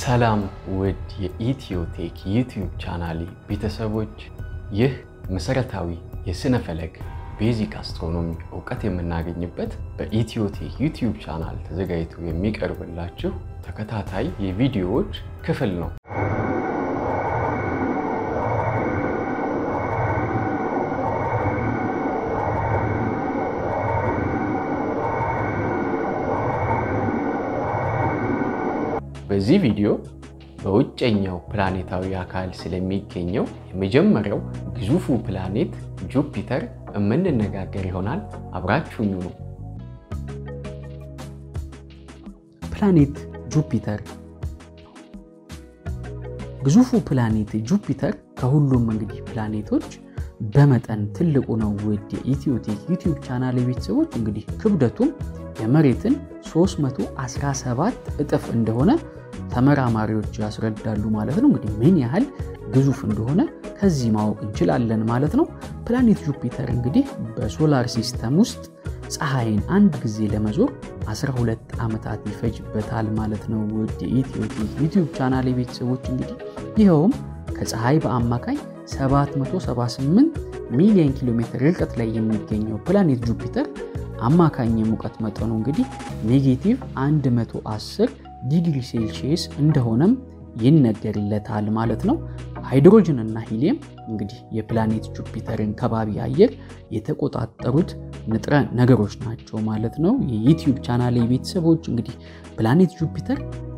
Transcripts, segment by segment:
ሰላም ውድ የኢትዮቴክ ዩቲዩብ ቻናሌ ቤተሰቦች፣ ይህ መሰረታዊ የስነ ፈለክ ቤዚክ አስትሮኖሚ እውቀት የምናገኝበት በኢትዮቴክ ዩቲዩብ ቻናል ተዘጋጅቶ የሚቀርብላችሁ ተከታታይ የቪዲዮዎች ክፍል ነው። በዚህ ቪዲዮ በውጨኛው ፕላኔታዊ አካል ስለሚገኘው የመጀመሪያው ግዙፉ ፕላኔት ጁፒተር የምንነጋገር ይሆናል። አብራችሁኝ ነው። ፕላኔት ጁፒተር ግዙፉ ፕላኔት ጁፒተር ከሁሉም እንግዲህ ፕላኔቶች በመጠን ትልቁ ነው። ውድ የኢትዮቴክ ዩቲዩብ ቻናል ቤተሰቦች እንግዲህ ክብደቱም የመሬትን 317 እጥፍ እንደሆነ ተመራማሪዎች ያስረዳሉ ማለት ነው። እንግዲህ ምን ያህል ግዙፍ እንደሆነ ከዚህ ማወቅ እንችላለን ማለት ነው። ፕላኔት ጁፒተር እንግዲህ በሶላር ሲስተም ውስጥ ፀሐይን አንድ ጊዜ ለመዞር 12 ዓመታት ይፈጅበታል ማለት ነው። ውድ የኢትዮቴክ ዩቲዩብ ቻናል ቤተሰቦች እንግዲህ ይኸውም ከፀሐይ በአማካኝ 778 ሚሊዮን ኪሎ ሜትር ርቀት ላይ የሚገኘው ፕላኔት ጁፒተር አማካኝ የሙቀት መጠኑ እንግዲህ ኔጌቲቭ 110 ዲግሪ ሴልሺየስ እንደሆነም ይነገርለታል ማለት ነው። ሃይድሮጅን እና ሂሊየም እንግዲህ የፕላኔት ጁፒተርን ከባቢ አየር የተቆጣጠሩት ንጥረ ነገሮች ናቸው ማለት ነው። የዩቲዩብ ቻናል ቤተሰቦች እንግዲህ ፕላኔት ጁፒተር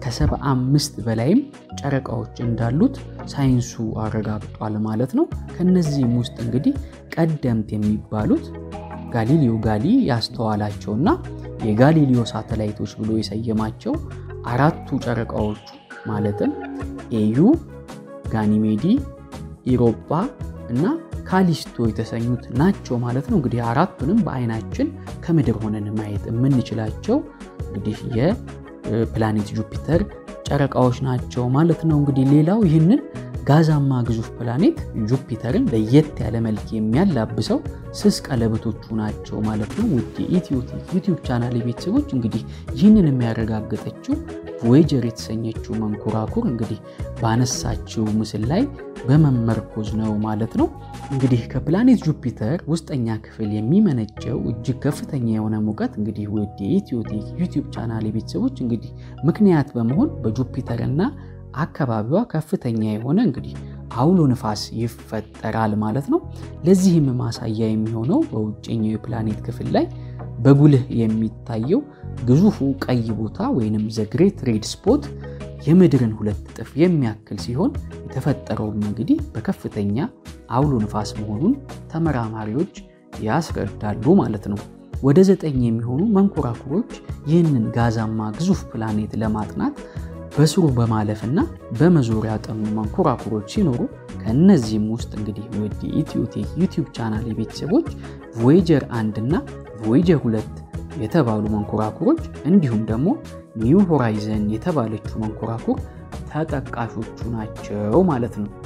ከ75 በላይም ጨረቃዎች እንዳሉት ሳይንሱ አረጋግጧል ማለት ነው። ከነዚህም ውስጥ እንግዲህ ቀደምት የሚባሉት ጋሊሊዮ ጋሊ ያስተዋላቸውና የጋሊሊዮ ሳተላይቶች ብሎ የሰየማቸው አራቱ ጨረቃዎቹ ማለትም ኤዩ፣ ጋኒሜዲ፣ ኢሮጳ እና ካሊስቶ የተሰኙት ናቸው ማለት ነው። እንግዲህ አራቱንም በአይናችን ከምድር ሆነን ማየት የምንችላቸው እንግዲህ የፕላኔት ጁፒተር ጨረቃዎች ናቸው ማለት ነው። እንግዲህ ሌላው ይህንን ጋዛማ ግዙፍ ፕላኔት ጁፒተርን ለየት ያለ መልክ የሚያላብሰው ስስ ቀለበቶቹ ናቸው ማለት ነው። ውድ የኢትዮቴክ ዩቲዩብ ቻናል ቤተሰቦች እንግዲህ ይህንን የሚያረጋግጠችው ቮዬጀር የተሰኘችው መንኮራኩር እንግዲህ ባነሳችው ምስል ላይ በመመርኮዝ ነው ማለት ነው። እንግዲህ ከፕላኔት ጁፒተር ውስጠኛ ክፍል የሚመነጨው እጅግ ከፍተኛ የሆነ ሙቀት እንግዲህ ውድ የኢትዮቴክ ዩቲዩብ ቻናል ቤተሰቦች እንግዲህ ምክንያት በመሆን በጁፒተር እና አካባቢዋ ከፍተኛ የሆነ እንግዲህ አውሎ ንፋስ ይፈጠራል ማለት ነው። ለዚህም ማሳያ የሚሆነው በውጭኛው የፕላኔት ክፍል ላይ በጉልህ የሚታየው ግዙፉ ቀይ ቦታ ወይንም ዘ ግሬት ሬድ ስፖት የምድርን ሁለት እጥፍ የሚያክል ሲሆን የተፈጠረውም እንግዲህ በከፍተኛ አውሎ ንፋስ መሆኑን ተመራማሪዎች ያስረዳሉ ማለት ነው። ወደ ዘጠኝ የሚሆኑ መንኮራኩሮች ይህንን ጋዛማ ግዙፍ ፕላኔት ለማጥናት በስሩ በማለፍና በመዞር ያጠኑ መንኮራኩሮች ሲኖሩ ከእነዚህም ውስጥ እንግዲህ ወደ ኢትዮቴክ ዩቲዩብ ቻናል የቤተሰቦች ቮዬጀር አንድ እና ቮዬጀር ሁለት የተባሉ መንኮራኩሮች እንዲሁም ደግሞ ኒው ሆራይዘን የተባለችው መንኮራኩር ተጠቃሾቹ ናቸው ማለት ነው።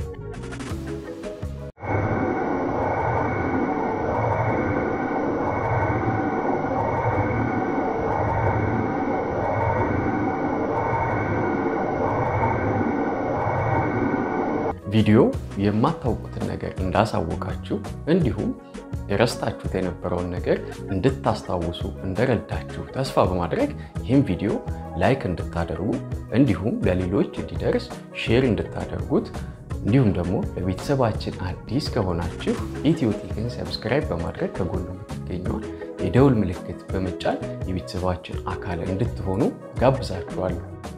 ቪዲዮ የማታውቁትን ነገር እንዳሳወቃችሁ እንዲሁም የረስታችሁት የነበረውን ነገር እንድታስታውሱ እንደረዳችሁ ተስፋ በማድረግ ይህም ቪዲዮ ላይክ እንድታደርጉ እንዲሁም ለሌሎች እንዲደርስ ሼር እንድታደርጉት እንዲሁም ደግሞ ለቤተሰባችን አዲስ ከሆናችሁ ኢትዮቴክን ሰብስክራይብ በማድረግ ከጎኑ የምትገኘውን የደውል ምልክት በመጫን የቤተሰባችን አካል እንድትሆኑ ጋብዛችኋለሁ።